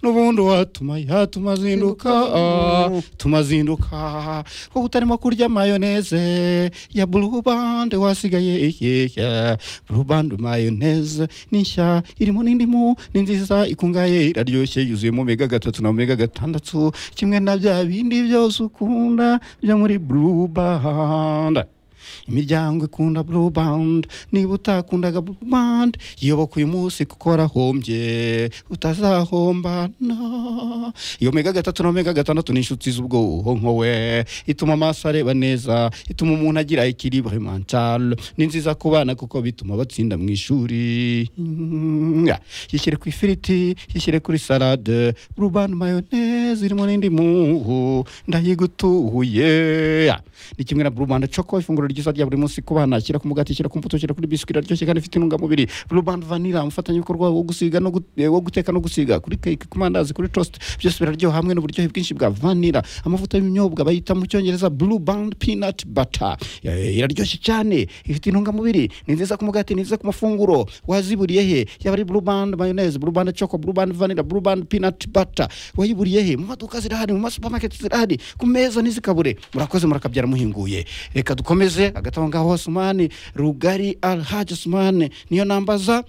n'ubundi watumaya tumazinduka tumazinduka ko utarimo kurya mayoneze ya burubande wasigaye ikeke burubande mayoneze ni nshya irimo n'indimu ni nziza ikungahaye iraryoshye yuzuyemo mega gatatu na mega gatandatu kimwe na bya bindi byose ukunda byo muri burubande imiryango ikunda blue band niba utakundaga blue band yoboka uyu munsi kuko warahombye utazahomba no iyo mega gatatu na mega gatandatu ni inshuti z'ubwonko we ituma amaso areba neza ituma umuntu agira ikiribwa mentale ni nziza ku bana kuko bituma batsinda mu ishuri Mm, yishyire ku ifiriti yishyire kuri salade blue band mayoneze irimo n'indimu ndayigutuye ni kimwe na blue band choco ifunguro ryiza rya buri munsi ku bana shyira ku mugati shyira ku mbuto shyira kuri biswi iraryoshye kandi ifite intungamubiri blue band vanilla umufatanyabikorwa wo gusiga no gut- eh, wo guteka no gusiga kuri cake ku mandazi kuri toast byose biraryoha hamwe n'uburyohe bwinshi bwa vanilla amavuta y'ibinyobwa bayita mu cyongereza blue band peanut butter Eh, iraryoshye cyane ifite intungamubiri ni nziza ku mugati ni nziza ku mafunguro waziburiye he yaba ari blue band mayonnaise blue band choco blue band vanilla blue band peanut butter wayiburiye he mu maduka zirahari mu masupamaketi zirahari ku meza ntizikabure murakoze murakabyara muhinguye reka dukomeze hagati aho ngaho osumani rugari alhaji osumani niyo nambaza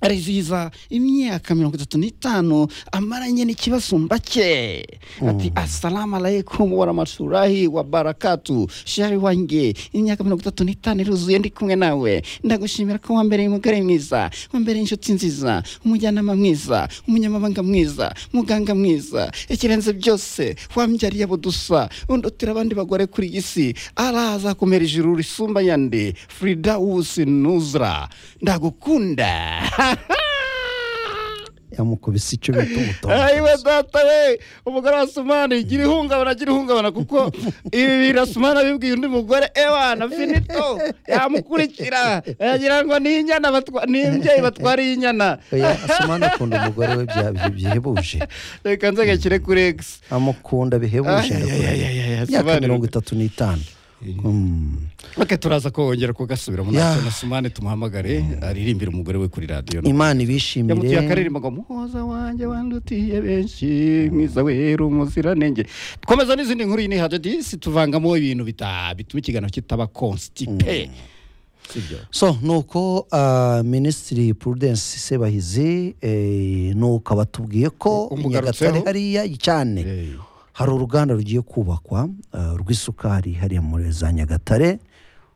arizihiza imyaka mirongo itatu n'itanu amaranye n'ikibasumba cye ati asalamu alaikum waramatulahi wa barakatu shari wanjye imyaka mirongo itatu n'itanu iruzuye ndi kumwe nawe ndagushimira ko wambereye umugore mwiza wambereye inshuti nziza umujyanama mwiza umunyamabanga mwiza muganga mwiza ikirenze byose wambyariye abo dusa undutira abandi bagore kuri iyi si arazakomera ijuru risumba yandi fridawusi nuzra ndagukunda yamukubise icyo bita ayiwe umutondo data we umugore wa sumani gira ihungabana gira ihungabana kuko ibi bintu sumani abibwiye undi mugore ewana finito yamukurikira yagira ngo ni inyana batwa- ni imbyeyi batwariye inyana oya asumani akunda umugore we bya- bya- bihebuje reka nzegakire kuri egisi amukunda bihebuje ndakubwira. imyaka mirongo itatu n'itanu Mm. reka turaza kongera kugasubiramo Ya. natwe na sumani tumuhamagare aririmbire umugore we kuri radiyo imana yamutiye ibishimire akaririmbo ngo muhoza wanjye wandutiye benshi mwiza wera umuziranenge dukomeza n'izindi nkuru yini hadadisi tuvangamo ibintu bita- bituma ikiganiro kitaba konstipe sibyo so nuko ah, minisitiri prudence sebahizi eh, nuko abatubwiye ko i Umugarutseho. nyagatare hariya cyane hari uruganda rugiye kubakwa ah, rw'isukari hariya muri za nyagatare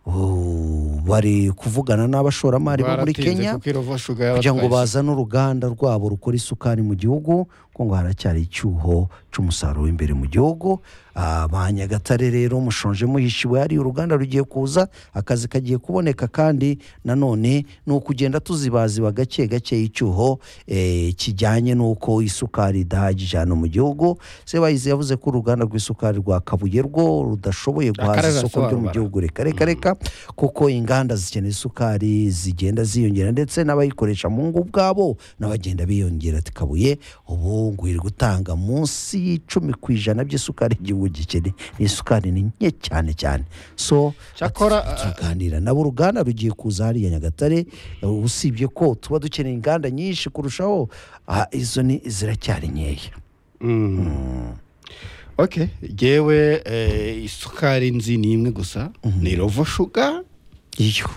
Oh, bari kuvugana n'abashoramari bo muri Baratinze kenya kuko irova shuga kugira ngo yabatwaye. bazane uruganda rwabo rukora isukari mu gihugu kuko ngo haracyari icyuho cy'umusaruro w'imbere mu gihugu Ah, ba nyagatare rero mushonje muhishiwe hari uruganda rugiye kuza akazi kagiye kuboneka kandi nanone ni ukugenda tuzibaziba gake gake icyuho eh, kijyanye n'uko isukari idahagije hano mu gihugu sebayizi yavuze ko uruganda rw'isukari rwa kabuye rwo rudashoboye guhaza Akarere isoko ryo mu arasobanura. gihugu gihugu reka reka reka kuko inganda zikeneye isukari zigenda ziyongera ndetse n'abayikoresha mu ngo ubwabo n'abagenda biyongera tikabuye ubu ngo iri gutanga munsi y'icumi ku ijana by'isukari igihugu gikeneye ni isukari ni nke cyane cyane so Cyakora, ati- turaganira nabo uruganda rugiye kuza hariya nyagatare eh, usibye ko tuba dukeneye inganda nyinshi kurushaho ah, izo ni ziracyari nkeya okay yewe isukari nzi ni imwe gusa ni rovo shuga iyo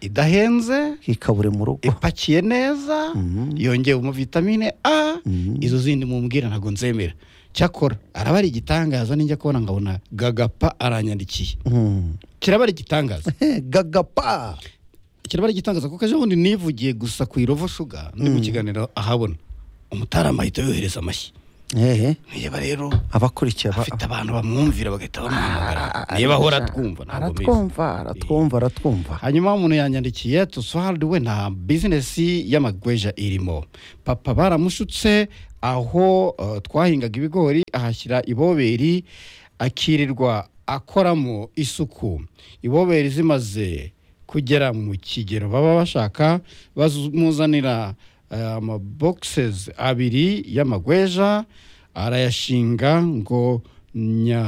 idahenze ikabure mu rugo ipakiye neza yongewe mu vitamine a izo zindi mumbwira ntabwo nzemera cyakora araba ari igitangaza ninjya kubona nkabona gagapa aranyandikiye Mm. kiraba ari igitangaza gagapa kiraba ari igitangaza kuko ejo bundi nivugiye gusa ku irovo shuga ndi mu kiganiro ahabona umutarama ahita yohereza amashyi ehe niba rero abakurikiye aba- afite abantu bamwumvira bagahita bamuhamagara niba ahora atwumva ntabwo bizi aratwumva aratwumva aratwumva hanyuma umuntu yanyandikiye toswald we nta bizinesi y'amagweja irimo papa baramushutse aho eh, twahingaga ibigori ahashyira iboberi akirirwa akoramo isuku iboberi zimaze kugera mu kigero baba bashaka bamuzanira amabokisezi abiri y'amagweja arayashinga ngo nya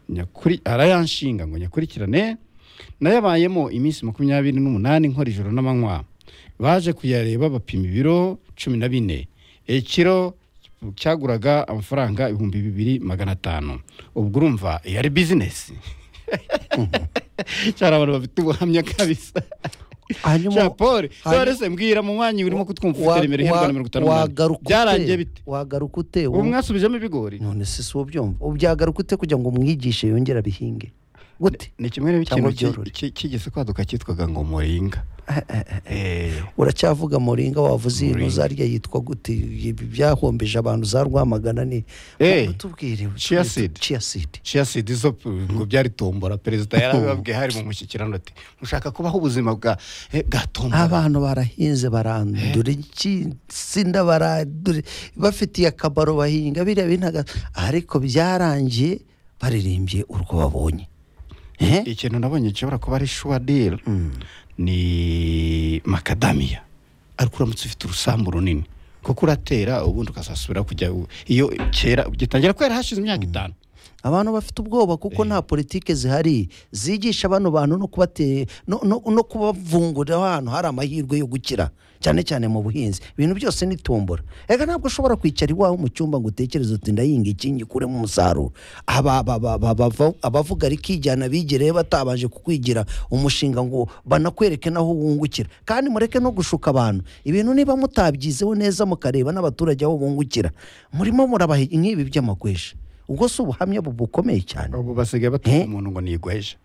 nyakuri arayanshinga ngo nyakurikirane nayabayemo iminsi makumyabiri n'umunani nkora ijoro n'amanywa baje kuyareba bapima ibiro cumi na bine Eh, kiro cyaguraga amafaranga ibihumbi bibiri magana atanu ubwo urumva iyo ari bizinesi cyari abantu bafite ubuhamya kabisa hanyuma jean paul hanyuma- rero se mbwira mu mwanya urimo kutwumva ufite wa- remero iherwa na mirongo itanu n'umunani wagaruka byarangiye ute bite wagaruka ute ubu Ubu- mwasubijemo ibigori none se si ubyumva ubu byagaruka ute kugira ngo umwigishe yongere abihinge gute ni kimwe n'ikintu Cyangwa byorore. kigeze kwaduka cyitwaga ngo muringa Eh, uracyavuga muringa wavuze iyi Muringa. ntuzarya yitwa gute Ibi byahombeje abantu za rwamagana ni Eh, tubwire chia seed. ciyasidi chia seed zo p- ngo byari tombora perezida yarabibabwiye hari mu mushyikirano ati mushaka kubaho ubuzima bwa eh, bwa tombora abantu barahinze barandura insina barandura bafitiye akamaro bahinga biriya binaga ariko byarangiye baririmbye urwo babonye Eh? ikintu nabonye gishobora kuba ari shuwa diri ni makadamiya ariko uramutse ufite urusambu runini kuko uratera ubundi ukazasubira kujya u- iyo kera gitangira kwera hashize imyaka itanu abantu bafite ubwoba kuko nta politiki zihari zigisha bano bantu no kubate no, no, no kubavungurira ahantu hari amahirwe yo gukira cyane cyane mu buhinzi ibintu byose ni tombora reka ntabwo ushobora kwicara iwawe mu cyumba ngo utekereze uti ndahinga iki ngikuremo umusaruro Aba- aba- aba- aba- bava- abavuga rikijyana bigereyo batabanje kukwigira umushinga ngo banakwereke naho wungukira kandi mureke no gushuka abantu ibintu niba mutabyizeho neza mukareba n'abaturage aho bungukira murimo murabaha nk'ibi by'amagweja ubwo si ubuhamya bu- bukomeye cyane ubu basigaye batuka umuntu ngo nigweje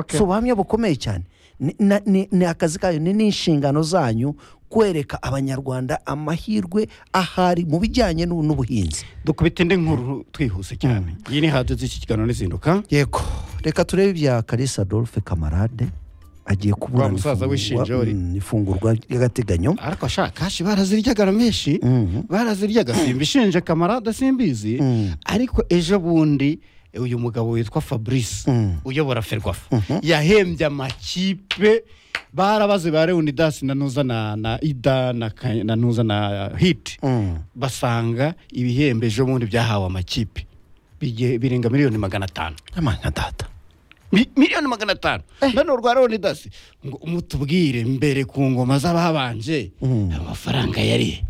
si ubuhamya bukomeye cyane Ni- na- ni ni akazi kanyu ni n'inshingano zanyu kwereka abanyarwanda amahirwe ahari mu bijyanye n'u- n'ubuhinzi dukubita indi nkuru twihuse cyane iyi ni hanze z'iki kiganiro n'izinduka yego reka turebe ibya kalisa adolphe kamarade agiye kubura Wa musaza wishinja uri. ifungurwa ry'agateganyo ariko ashaka kashi baraziryaga na menshi baraziryaga simba ishinje kamarada simbizi Mm. ariko ejo bundi eh, uyu mugabo witwa fabrice Mm. uyobora ferwafa yahembye amakipe barabaze ba leonidas na nuza na, na ida na, Ka- na nuza na hiti Mm. basanga ibihembo ejo bundi byahawe amakipe Bige- birenga miliyoni magana atanu amana data Mi- miliyoni magana atanu none urwa leonidas ngo mutubwire mbere ku ngoma z'ababanje amafaranga yariye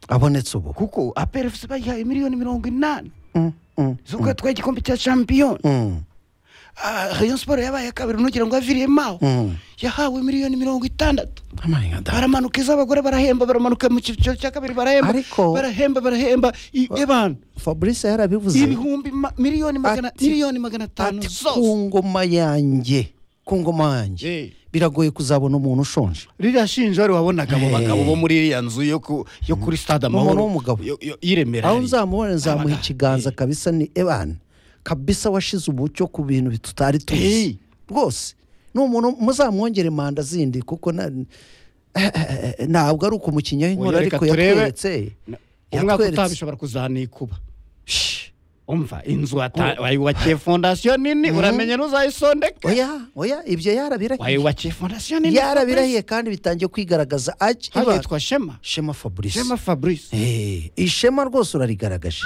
abonetse ubu kuko aperefuse bayihaye miliyoni mirongo inani Mm, mm, z'ubwo yatwaye igikombe cya champiyoni mm, Ah, rayon siporo yabaye iya kabiri ntugira ngo yaviriyemo aho mm. yahawe miliyoni mirongo itandatu amana data baramanuka iz'abagore barahemba baramanuka mu cyiciro cya kabiri barahemba Ariko- barahemba barahemba i- abantu fabrice yarabivuze ibihumbi ma- miliyoni magana Ati- miliyoni magana atanu ati ku zose ngoma yanjye ku ngoma yanjye Eh. biragoye kuzabona umuntu ushonje ririya shinja wari wabonaga abo bagabo bo muri iriya nzu yo ku- yo kuri stade amahoro Umuntu w'umugabo. yo- yo- y'iremera aho hariya. nzamubona nzamuha Abagabo. ikiganza kabisa ni ebana kabisa washize umucyo ku bintu tutari Eh. tuzi rwose ni umuntu muzamwongere manda zindi kuko na- eh, eh, eh, ntabwo ari ukumukinnyi Oya, w'inkora reka ariko turebe. yatweretse umwaka yatweretse. utaha bishobora kuzanikuba Shh. umva inzu wata- wayubakiye fondasiyo nini uramenye ntuzayisondeke oya oya ibyo yarabirahiye wayubakiye fondasiyo nini yarabirahiye kandi bitangiye kwigaragaza Aki- hano Iba- yitwa shema shema fabrice shema fabrice Eh, ishema rwose urarigaragaje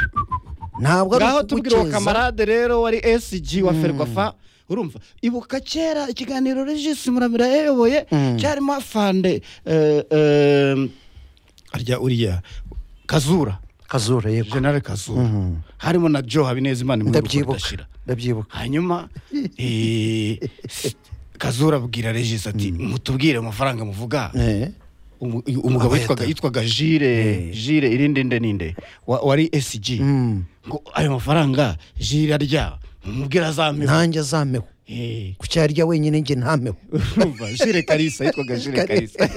ntabwo ari ngaho tubwira uwo ukuguceza kamarade rero wari sg wa ferwafa urumva ibuka kera ikiganiro regis muramira yayoboye cyarimo afande eh, eh, arya uriya kazura kazura yego generale kazura harimo na joe habinezimana imwe ndabyibuka rudashira ndabyibuka hanyuma eh, kazura abwira regis ati mutubwire amafaranga muvuga Eh. umu- umugabo yitwaga Abayata. yitwaga jire jire irinde nde ninde wa- wari sg ngo ayo mafaranga jire arya umubwira azamera nanjye azameho ku cyarya wenyine njye ntameho urumva jire karisa yitwaga jire karisa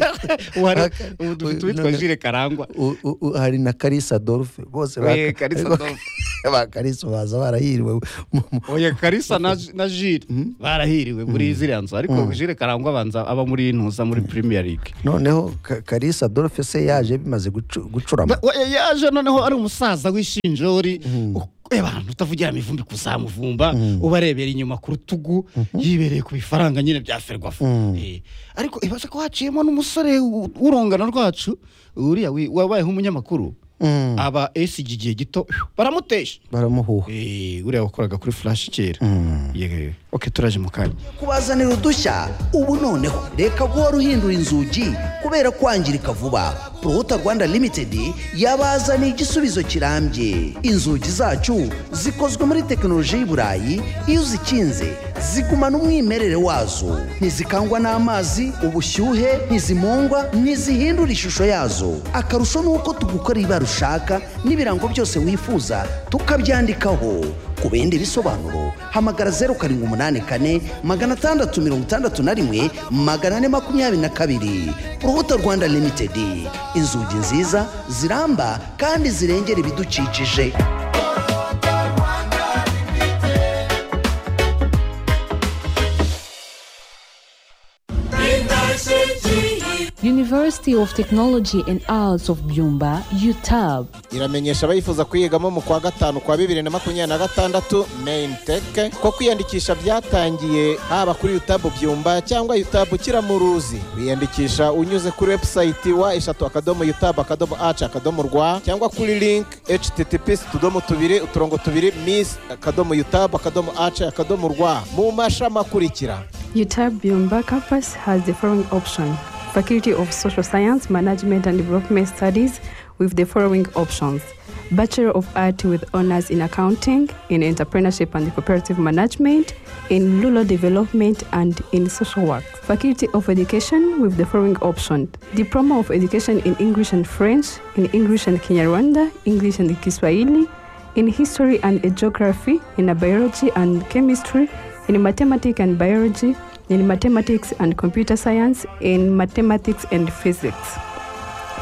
wari ubu dufite uwitwa jire karangwa U- u- u- hari na karisa adolphe bose ba- Oye, Kalisa ariko- Adolphe. ba karisa baza barahiriwe mu- mu- oya karisa na, na jire barahiriwe muri ziriya nzu ariko jire karangwa abanza aba muri ntuza muri premier league noneho Ka- karisa adolphe se yaje bimaze gucu- gucurama Ba- we- yaje noneho ari umusaza w'ishinjori abantu utavugira amivumbi kuzamuvumba ubarebera inyuma ku rutugu yibereye ku bifaranga nyine bya ferwafa Eh, ariko ibaze ko haciyemo n'umusore u- urungano rwacu uriya wi- wabayeho umunyamakuru Mm. aba esigi igihe gito baramutesha baramuhuha Eh, uriya wakoraga kuri furashi kera Mm. Ye- ok turaje mu kanya kubazanira udushya ubu noneho reka guhora uhindura inzugi kubera kwangirika vuba poruhuta rwanda limitedi yabazaniye igisubizo kirambye inzugi zacu zikozwe muri tekinoloji y'i burayi iyo uzikinze zigumana umwimerere wazo ntizikangwa n'amazi ubushyuhe ntizimungwa ntizihindura ishusho yazo akarusho ni uko tugukorera ibara ushaka n'ibirango byose wifuza tukabyandikaho ku bindi bisobanuro hamagara zeru karindwi umunani kane magana atandatu mirongo itandatu na rimwe magana ane makumyabiri na kabiri urubuto rwanda limitedi inzugi nziza ziramba kandi zirengera ibidukikije University of Technology and Arts of Byumba, UTAB. iramenyesha abayifuza kuyigamo mu kwa gatanu kwa bibiri na makumyabiri na gatandatu main tech ko kwiyandikisha byatangiye haba kuri utabu byumba cyangwa utabu kiramuruzi wiyandikisha unyuze kuri website wa eshatu akadomo utabu akadomo aci akadomo rwa cyangwa kuri link https utudomo tubiri uturongo tubiri miss akadomo utabu akadomo aci akadomo rwa mu mashami akurikira UTAB Byumba campus has the following option Faculty of Social Science, Management and Development Studies with the following options Bachelor of Art with honors in accounting, in entrepreneurship and cooperative management, in rural development and in social work. Faculty of Education with the following option Diploma of Education in English and French, in English and Kinyarwanda, English and Kiswahili, in history and geography, in biology and chemistry, in mathematics and biology, in mathematics and computer science, in mathematics and physics.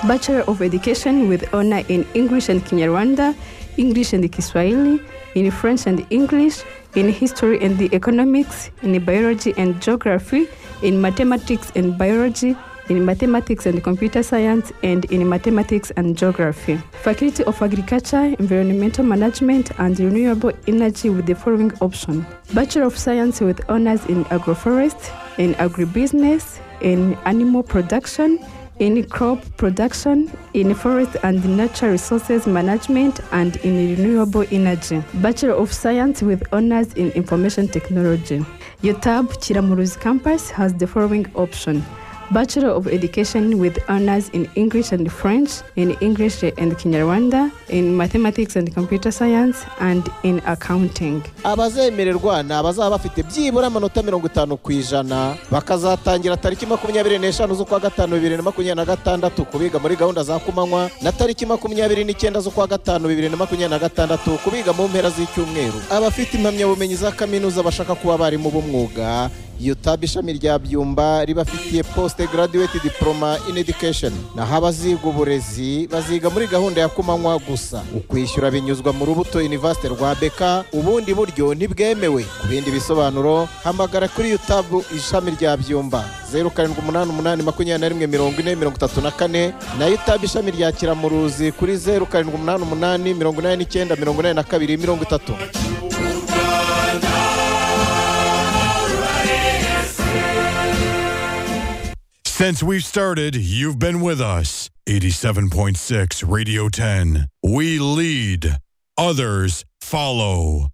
Bachelor of Education with honor in English and Kinyarwanda, English and Kiswahili, in French and English, in History and the Economics, in Biology and Geography, in Mathematics and Biology, in Mathematics and Computer Science, and in Mathematics and Geography. Faculty of Agriculture, Environmental Management, and Renewable Energy with the following option Bachelor of Science with honors in Agroforest, in Agribusiness, in Animal Production, in crop production, in forest and natural resources management, and in renewable energy. Bachelor of Science with honors in information technology. UTAB Chiramuruzi campus has the following option. Bachelor of Education with honors in English and French, in English and Kinyarwanda, in Mathematics and Computer Science, and in Accounting. abazemererwa ni abazaba bafite byibura amanota mirongo itanu ku ijana bakazatangira tariki makumyabiri n'eshanu z'ukwa gatanu bibiri na makumyabiri na gatandatu kubiga muri gahunda za kumanywa na tariki makumyabiri n'icyenda z'ukwa gatanu bibiri na makumyabiri na gatandatu kubiga mu mpera z'icyumweru abafite impamyabumenyi za kaminuza bashaka kuba abarimu b'umwuga UTAB ishami rya byumba ribafitiye post graduate diploma in education naho abaziga uburezi baziga muri gahunda ya kumanywa gusa ukwishyura binyuzwa mu rubuto university rwa beka ubundi buryo ntibwemewe ku bindi bisobanuro hamagara kuri UTAB ishami rya byumba 0788214034 na UTAB ishami rya kiramuruzi kuri 0788898932 Since we've started, you've been with us. 87.6 Radio 10. We lead, others follow.